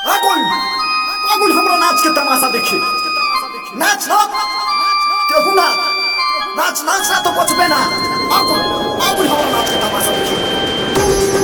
আগুন আগুন हमरा नाच के तमाशा देखी नाच ना केहू ना नाच नाच ना तो बचबे ना आगुन आगुन हमरा नाच के तमाशा देखी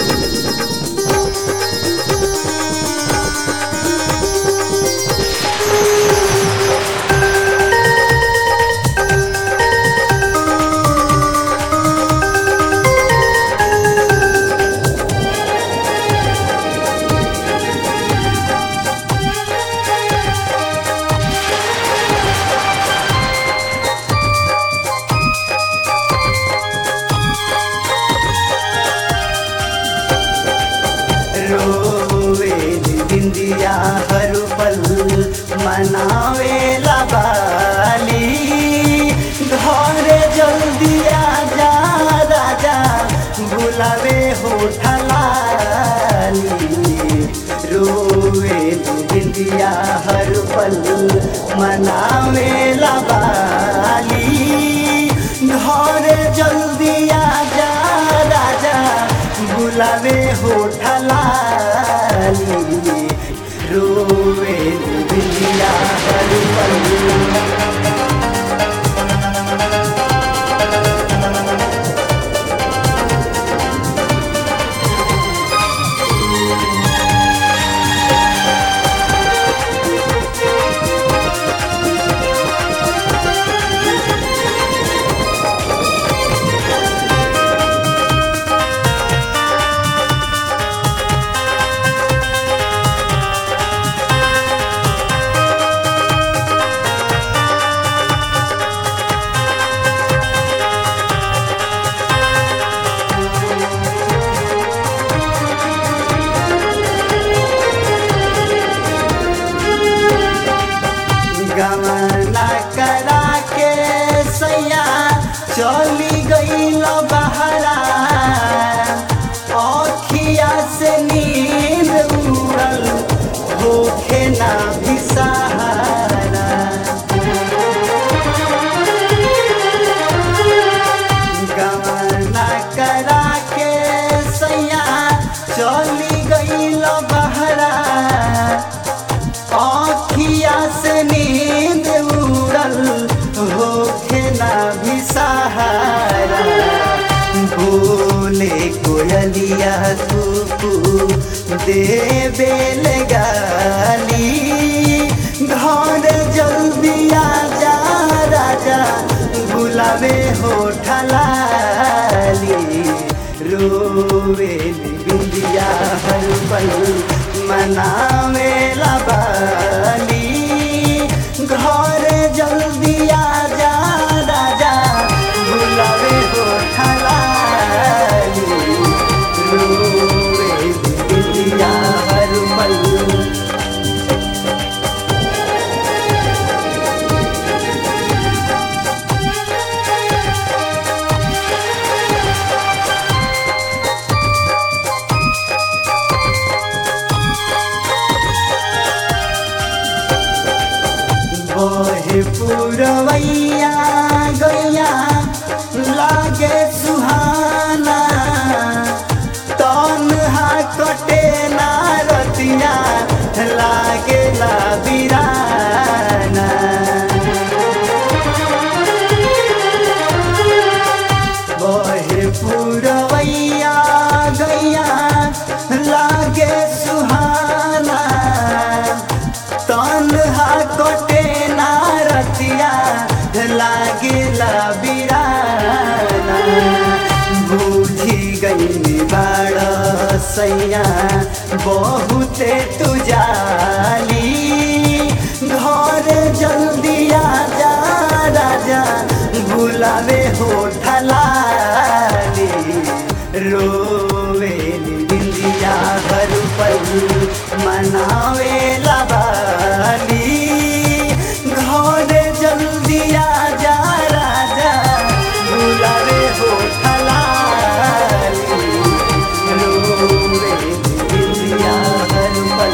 रोवे बिंदिया हर पल मनावे बाली घर जल्दी आजा राजा बुलावे होठलाली रोवे बिंदिया हर पल मनावे बाली घर जल्दी आजा राजा बुलावे होठलाली रोवे बिंदिया हर पल गमना करा के सैया चली गईल बहरा अखिया से नींद उड़ल होखे ना भी सहारा गमना करा के सैया चली गईल बहरा आखिया से नींद उड़ल होखे ना भी सहारा बोले कोयलिया कुकू देवे गाली घर जल्दी आजा राजा बुलावे होठलाली रोवे बिंदिया हर पल मनावे बाली घर जल्दी आजा राजा बुलावे होठलाली रोवे बिंदिया हर पल बहे पुरवैया गैया लागे सुहाना तन्हा कटे ना रतिया लागे ला बिराना बहे पुरवैया गैया लागे सुहाना तन्हा कटे ना रतिया लागेला बिराना बूझी गई बाड़ सैया बहुते तुजाली घर जल्दी आजा राजा बुलावे होठलाली रोवे बिंदिया हर पल मनावे बाली घर जल्दी आजा राजा बुलावे होठलाली रोवे बिंदिया हर पल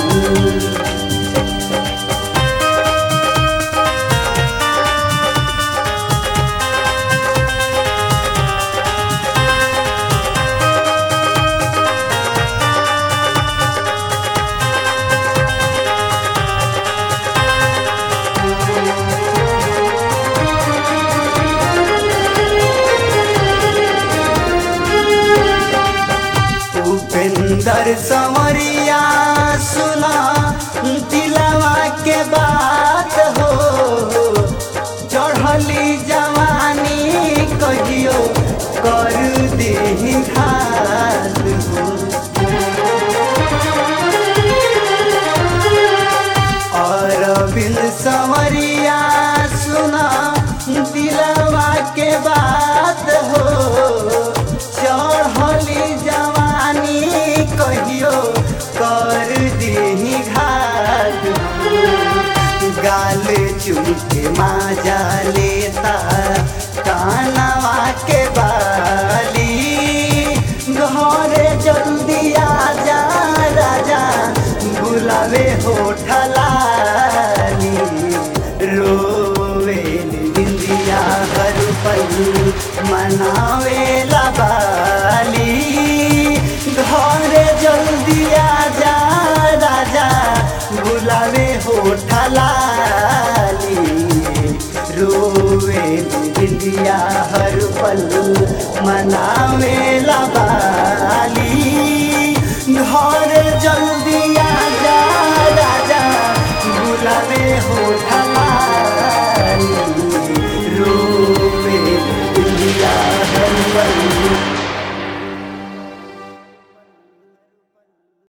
सुंदर संवरिया सुना दिलवा के बात हो चढ़ली जवानी कहियो कर दे घात हो अरविंद संवरिया सुना दिलवा के बात हो चढ़ली जवानी कहियो कर दी घाट गाल चुमके माजा लेता कानवा के बाली घरे जल्दी आजा राजा बुलावे होठलाली रोवे बिंदिया हर पल मनावे लबाली घरे जल्दी आजा राजा बुलावे होठलाली रोवे बिंदिया हर पल मनावे लबाली घर जल्दी